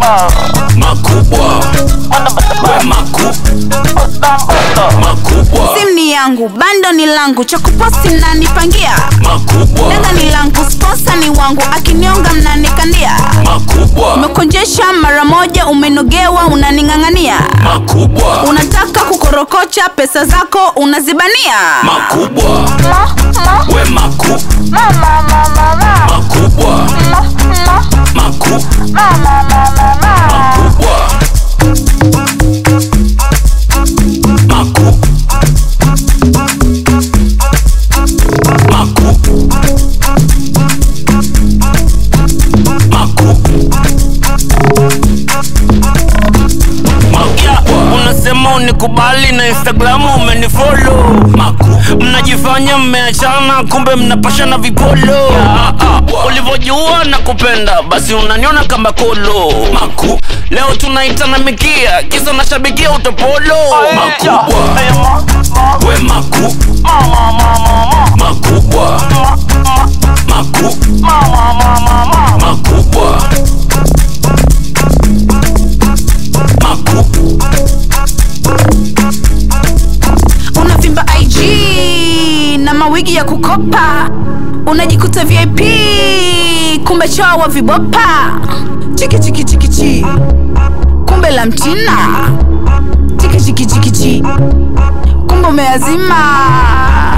makubwa we maku makubwa simu ni yangu bando ni langu cha kuposti mnanipangia makubwa danga ni langu sponsa ni wangu akinionga mnanikandia makubwa umekonjesha mara moja umenogewa unaning'ang'ania makubwa unataka kukorokocha pesa zako unazibania makubwa we maku makubwa maku makubwa maku maku maku Yeah, unasema unikubali na instagramu umenifolo mnajifanya mmeachana kumbe mnapashana vipolo Ah, ah, ulivyojua na kupenda basi unaniona kama kolo maku leo tunaitana mikia kisa nashabikia utopolo makubwa we maku makubwa maku makubwa maku unavimba ig na mawigi ya kukopa unajikuta vip kumbe chowa vibopa chiki chiki chiki chi kumbe la mchina chiki chiki chiki chi kumbe umeazima